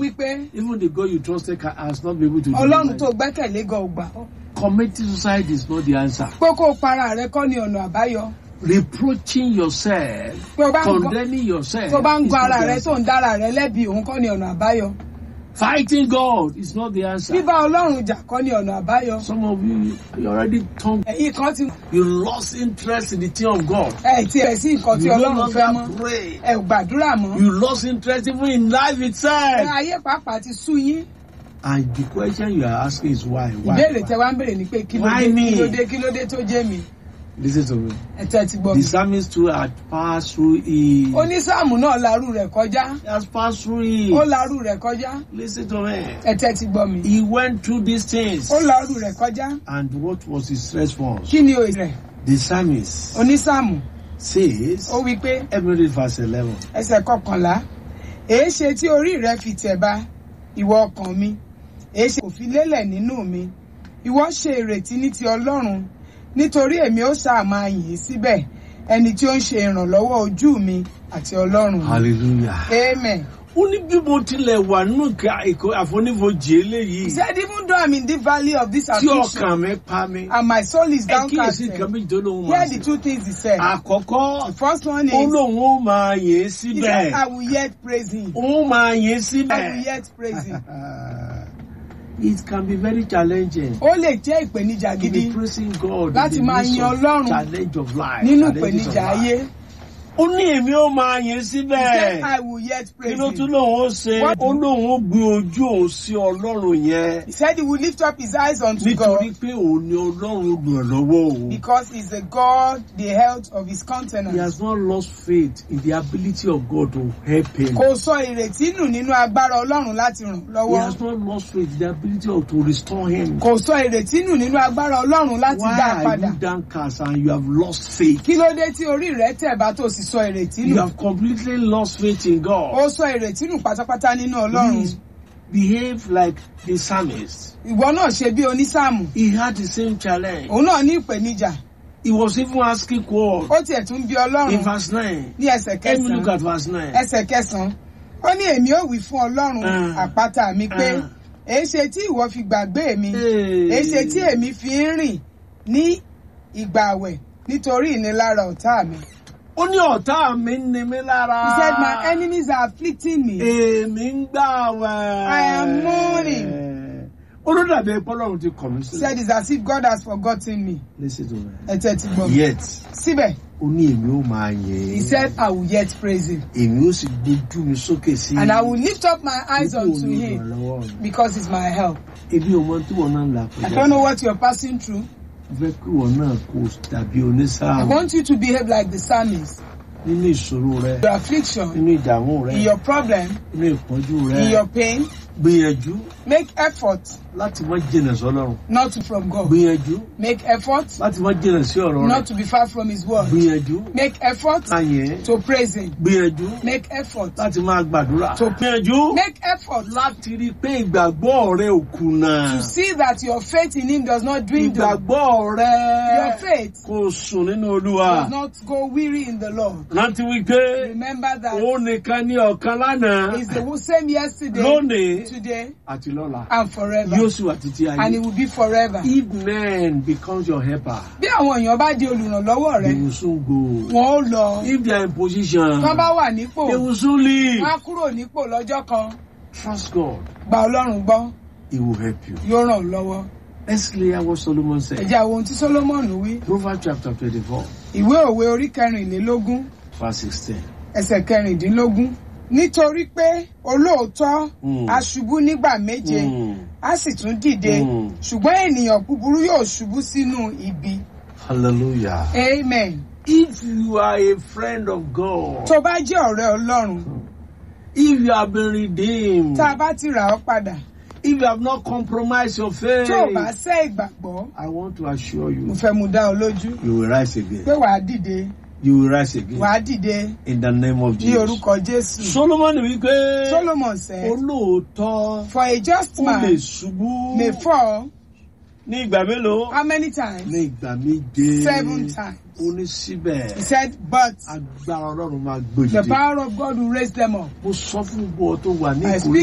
wípé even the God you trusted can, has not been able to ọlọ́run deliver tó you. gbẹ́kẹ̀lé gan ò gbà ọ́. Committing suicide is not the answer. pé kó o para rẹ kọ́ ni ọ̀nà àbáyọ. Reproaching yourself, pé o bá ń gbọ́ condemning yourself, tó bá ń is gbọ́ not ara the rẹ answer. tó ń dára rẹ lẹ́bi òun kọ́ ni ọ̀nà àbáyọ. Fighting God is not the answer. bíbá ọlọ́run jà kọ́ ni ọ̀nà àbáyọ. Some of you, you already tongue, ẹ̀yin kan ti you lost interest in the thing of God. ẹ̀ tí ẹ̀ sí nǹkan tí You no ọlọ́run fẹ́ mọ́ longer pray. ẹ̀ ò gbàdúrà mọ́. You lost interest even in life ẹ̀ itself. ayé pàápàá ti sú yín. And the question you are asking is why? Why? ìbéèrè why? tẹ wá ń béèrè ni pé kí ló Why dé me? kí ló dé kí ló dé tó jẹ́ mi. Listen to me. ẹ̀ tẹ́ ti gbọ́ The mi. psalmist too had passed through it. onísáàmù náà larú rẹ̀ kọjá. He has passed through ó it. larú rẹ̀ kọjá. Listen to me. ẹ̀ tẹ́ ti gbọ́ mi. He went through these things. ó larú rẹ̀ kọjá. And what was his response? kí ni òye rẹ̀? The psalmist onísáàmù says, ó wí pé let me read verse 11. ẹsẹ̀ kọkànlá èé ṣe tí orí rẹ fi tẹ̀ ba ìwọ ọkàn mi èé ṣe kò fi lélẹ̀ nínú mi ìwọ ṣe ìrètí ní ti ọlọ́run nítorí èmi ó sáà máa yìn ín síbẹ̀ ẹni tí ó ń ṣe ìrànlọ́wọ́ ojú mi àti ọlọ́run mi. Hallelujah. amen. Ó ní bí mo tilẹ̀ wà nínú ìka- ìkó- àfonífojì he eléyìí said even though i'm in the valley of this tí affliction ọkàn mi pa mi. and my soul is Ẹ kíyèsí downcasted nǹkan méjì tó lóun here máa are the ṣe. two things he said. Àkọ́kọ́, the first one ó is lóun ó máa yìn ín he said síbẹ̀. i will yet praise him Ó máa yìn ín i will síbẹ̀. yet praise him. It can be very challenging. ó lè jẹ́ ìpèníjà to gidi be praising God Láti in the máa midst yin of Ọlọ́run challenge of life. nínú challenges of ìpèníjà life. ayé. Ó ní èmi ó máa yìn He said, síbẹ̀. I will yet Kí praise ló tún him. lóun ó ṣe? What? Ó lóun ó gbé ojú òun sí Ọlọ́run yẹn. He said he will lift up his eyes unto Nítorí God pé òun ni Ọlọ́run olùrànlọ́wọ́ òun. because he's the God, the health of his He countenance. has not lost faith in the ability of God to help him. Kò sọ ìrètí nù nínú agbára Ọlọ́run láti ràn He lọ́wọ́. has not lost faith in the ability of to restore him. Kò sọ ìrètí nù nínú agbára Ọlọ́run láti Why dá a are padà. you downcast and you have lost faith? Kí ló dé tí orí rẹ̀ tẹ̀ bá tó sì sọ ìrètí You nù? have completely lost faith in God. Ó sọ ìrètí nù pátápátá nínú Ọlọ́run. Please behave like the psalmist. Ìwọ náà ṣe bí onísáàmù. He had the same challenge. Òun náà ní ìpèníjà. He was even asking God Ó tiẹ̀ tún bí in Ọlọ́run verse 9. ní ẹsẹ̀ Let me look kẹsàn-án. at verse 9. ẹsẹ̀ kẹsàn-án ó ní èmi ò wí fún ọlọ́run Ah. àpáta mi pé Ah. èéṣe tí ìwọ fi gbàgbé mi Hey. èéṣe tí èmi fi ń rìn ní ìgbà àwẹ̀ nítorí ìnilára ọ̀tá mi. Ó ní ọ̀tá mi ń ni mí lára. he said my enemies are afflicting me. Èmi ń gbà wẹ̀. I am mourning. Ó ló dàbí ẹ̀pọ̀ lọ́run ti kọ̀ mí he said sílẹ̀. it's as if God has forgotten me. Listen to me. ẹ̀tẹ̀ ti gbọ́ mi. Yet, síbẹ̀ ó ní èmi ó máa yẹ̀ he said I will yet praise him Èmi ó sì gbójú mi sókè sí. and I will lift up my eyes Dípò unto him olùrànlọ́wọ́ mi. because he's my help. Ebi ò mọ tí wọn náà ń là I don't know what you're passing through. Mo fẹ́ kí wọn náà kó dàbí I onísáàmù want you to behave like the psalmist. nínú ìṣòro rẹ, Your affliction, nínú ìdààmú rẹ, in your problem, nínú ìpọ́njú in rẹ. your pain, Gbìyànjú make effort láti má jìnà sọ́lọ́run. not to from God. Gbìyànjú Make effort láti má jìnà sí ọ̀rọ̀ rẹ̀. not to be far from His word. Gbìyànjú Make effort láyẹ̀. to praise Him. Gbìyànjú Make effort. láti máa gbàdúrà. To- Gbìyànjú Make effort láti rí i pé ìgbàgbọ́ rẹ ò kùnà. to see that your faith in Him does not dwindle. Ìgbàgbọ́ rẹ Your faith kò sùn nínú Olúwa. does not go weary in the Lord. Rántí wípé Remember that òun nìkan ní ọ̀kan lánàá, He's the same yesterday, lónìí today, àti lọ́la. and forever. Yóò sì wà títí And ayé. He will be forever. If men becomes your helper, Bí àwọn èèyàn bá di olùrànlọ́wọ́ they rẹ, will soon go. wọn ó lọ. If they are in position, Tán bá wà nípò, they will soon leave. wọ́n á kúrò nípò lọ́jọ́ kan. Trust God. Gba Ọlọ́run gbọ́, He will help you. yóò ràn ọ́ lọ́wọ́. Let's clear what Solomon Ẹ said. jẹ́ àwọn ohun tí Solomon wí. Proverbs chapter 24, Ìwé òwe orí kẹrìnlélógún verse 16. ẹsẹ̀ kẹrìndínlógún. Nítorí pé olóòótọ́ Mm. á ṣubú nígbà méje, Mm. á sì tún dìde. Mm. Ṣùgbọ́n ènìyàn búburú yóò ṣubú sínú ibi. Hallelujah. Amen. If you are a friend of God, Tó bá jẹ́ ọ̀rẹ́ Ọlọ́run, if you have been redeemed, tá a bá ti rà ọ́ padà, if you have not compromised your faith, tó o bá sẹ́ ìgbàgbọ́, I want to assure mo you, fẹ́ mu dá ọ lójú you will rise pé again. wàá dìde, You will rise again wàá dìde in the name of ní Jesus. orúkọ Jésù. Solomon wípé Solomon said, olóòótọ́ For a just ó lè man ṣubú may fall ní ìgbà mélòó? how many times? Ní ìgbà méje. Seven times. Ó ní síbẹ̀. He said, But Agbára Ọlọ́run máa the gbòdìdè. power of God will raise them up. Mo sọ fún gbogbo ọ tó wà ní I ìkórè